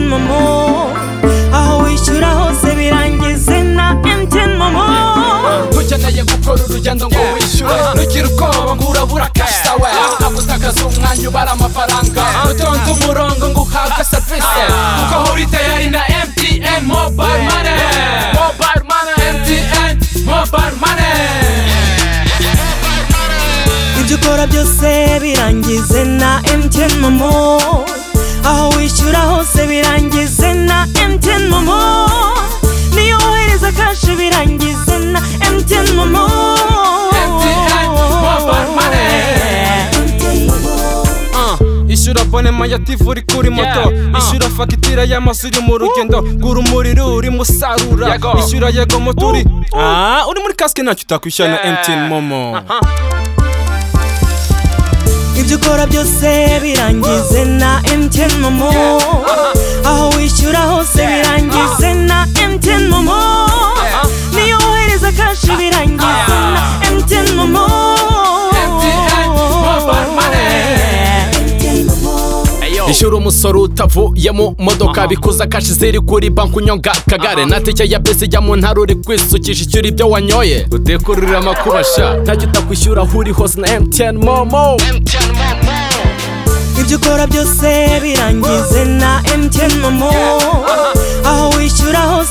momo aho wishyura hose birangize na MTN momo ukeneye gukora urugendo ngo wishyure rugira ubwoba ngo urabura cash sawe utakaza umwanya ubara amafaranga utonde umurongo ngo uhabwe serivisi kuko ahora itayari na MTN mobile money mobile money MTN mobile money ibyo ukora byose birangize na MTN momo aho wishyura hose birangize na MTN momo niyo wohereza kashi birangize na MTN momo MTN mobile money ishyura bonema ya tivu uri kuri moto Yeah, uh. ishyura fagitire y'amazu uri mu rugendo gura umuriro uri musarura Yego. ishyura yego moto uri Ah, uri muri kasike ntacyo utakwishyura na Yeah. mtn momo ibyo ukora byose birangize na MTN momo aho wishyura hose birangize na MTN momo niyo wohereza kashi birangize na MTN momo MTN mobile money. ishyura umusoro utavuye mu modoka bikuza kashi ziri kuri banki unyonga kagare natike ya bisi jya mu ntara uri kwisukisha ishyura ibyo wanyoye udekururire amakubasha ntacyo utakwishyura aho uri hose na mtn momo ibyo ukora byose birangize na MTN momo aho wishyura hose